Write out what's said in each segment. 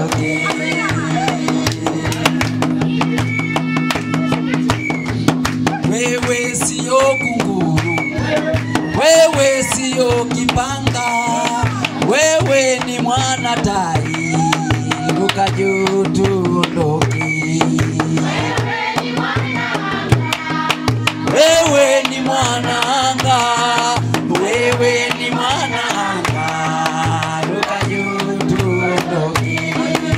tuondoke. Wewe sio kunguru, wewe sio kipanga, wewe ni mwana tai, ruka juu tuondoke. Wewe ni mwana anga, wewe ni mwana anga, ruka juu tuondoke.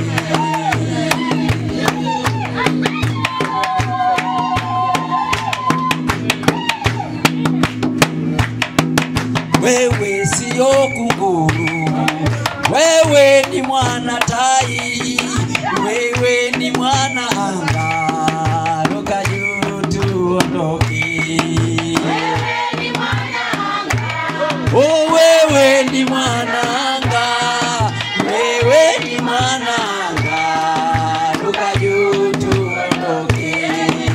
Wewe sio kunguru, wewe ni mwana tai, wewe ni mwana anga, ruka juu tuondoke. Oh, wewe ni mwana anga, wewe ni mwana anga, ruka juu tuondoke.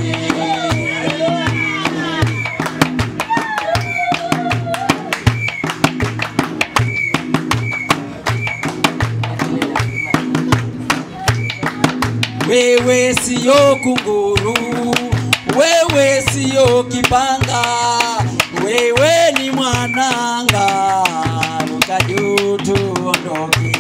Wewe sio kunguru, wewe sio kipanga, wewe ni mwananga, ruka juu tuondoke.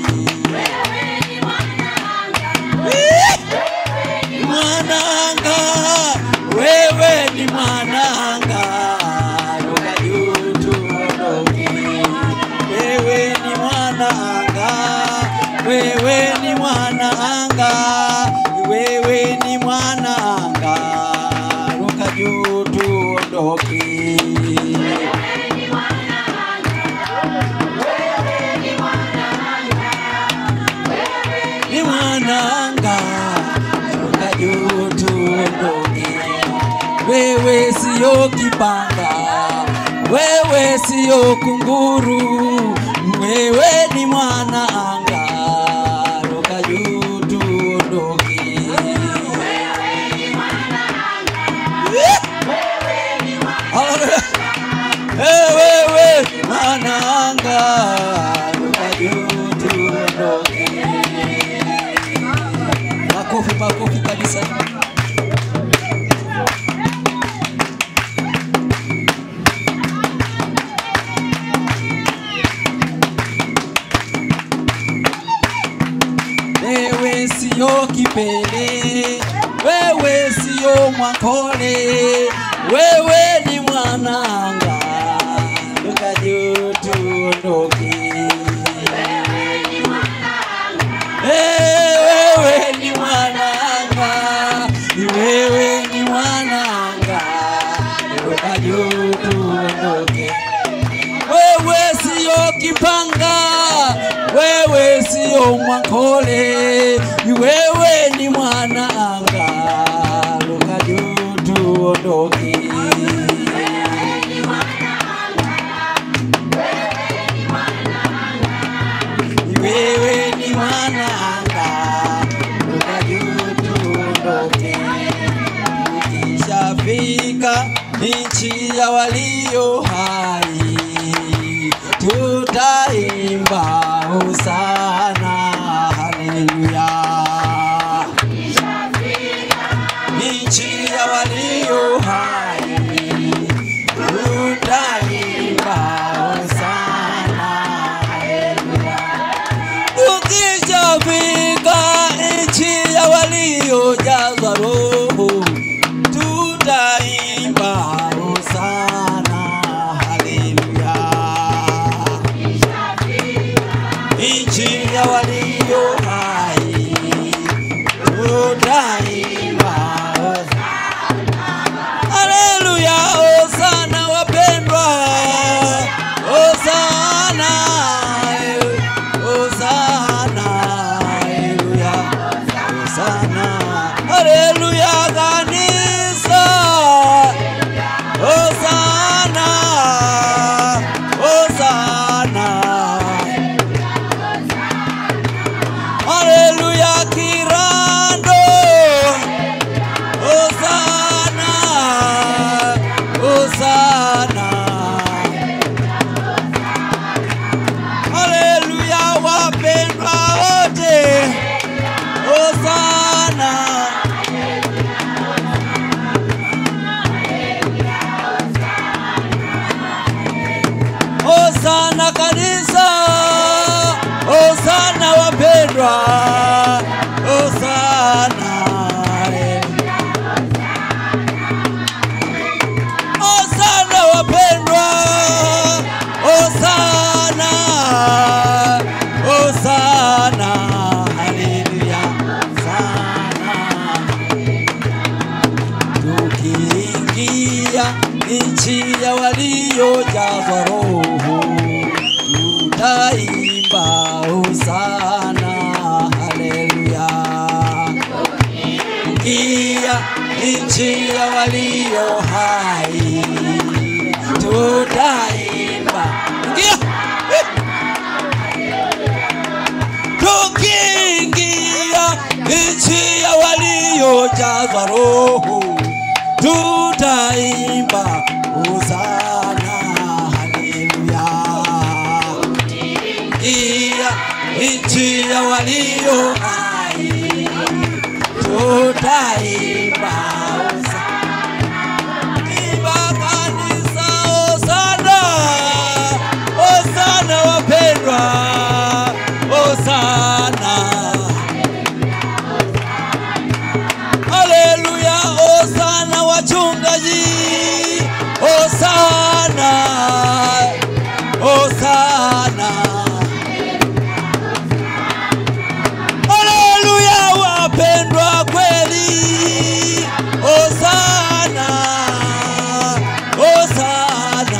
Mwananga, wewe ni mwananga, ruka juu tuondoke. Wewe ni mwananga, wewe ni mwananga, wewe ni mwananga, ruka juu tuondoke. Ni mwananga, ruka juu tuondoke. Wewe sio kipanga, wewe sio kunguru, wewe ni mwana anga, ruka juu tuondoke. Haleluya. Eh, wewe mwana anga, ruka juu tuondoke. Makofi, makofi kabisa. Wewe sio kipele, wewe sio mwakole, wewe ni mwananga, ruka juu tuondoke. Eh, wewe ni mwananga, wewe ni mwananga, ruka juu tuondoke. Wewe sio kipanga, wewe sio mwakole, wewe ni mwana anga, ruka juu tuondoke. Wewe ni mwana anga, ruka juu tuondoke. Ukishafika nchi ya walio hai, tutaimba hosana, haleluya. Nchi ya walio hai, tutaimba hosana, haleluya. Tukishafika nchi ya waliojazwa Roho, tutaimba hosana, haleluya. Nchi ya walio hai, tutaimba hosana. Haleluya, hosana wapendwa, hosana, hosana, haleluya, hosana, haleluya kanisa, hosana, hosana, haleluya kirando. Hosana, Hosana. Haleluya wapendwa wote. nchi ya walio hai tutaimba. Ingia. Tukiingia nchi ya waliojazwa Roho tutaimba hosana, haleluya. Iya nchi ya walio hai tutaimba hosana. Imba kanisa hosana, hosana wapendwa, hosana. Haleluya, hosana wachungaji, hosana, hosana. Haleluya, wapendwa kweli, hosana, hosana,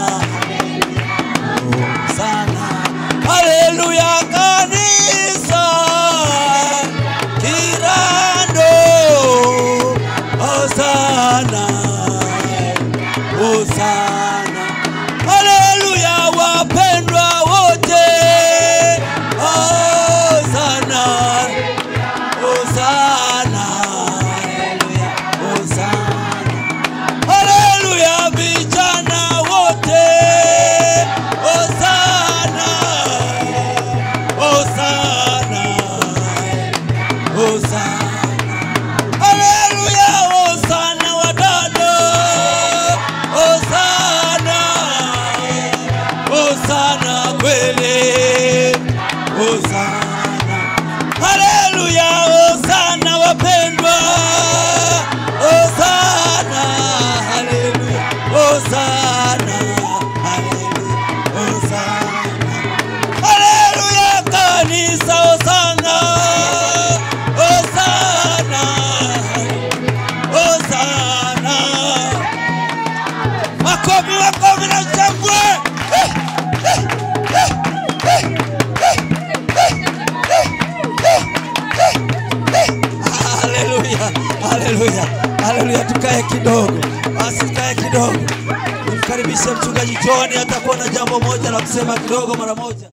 hosana. Haleluya, kanisa Kirando, hosana, hosana. Haleluya, wapendwa wote, hosana, hosana, haleluya, hosana. Haleluya, vijana wote, hosana, hosana, hosana. Haleluya, hosana wadada, hosana, hosana kweli, hosana. Haleluya, hosana wapendwa, hosana, haleluya, hosana, haleluya, hosana. Haleluya, kanisa hosana, hosana, hosana. Makofi, makofi na shangwe. Eh, eh, eh, eh, eh, eh, eh, eh, eh, eh. Haleluya, haleluya, haleluya. Tukae kidogo basi, tukae kidogo. Nimkaribishe mchungaji John, atakuwa na jambo moja la kusema kidogo mara moja.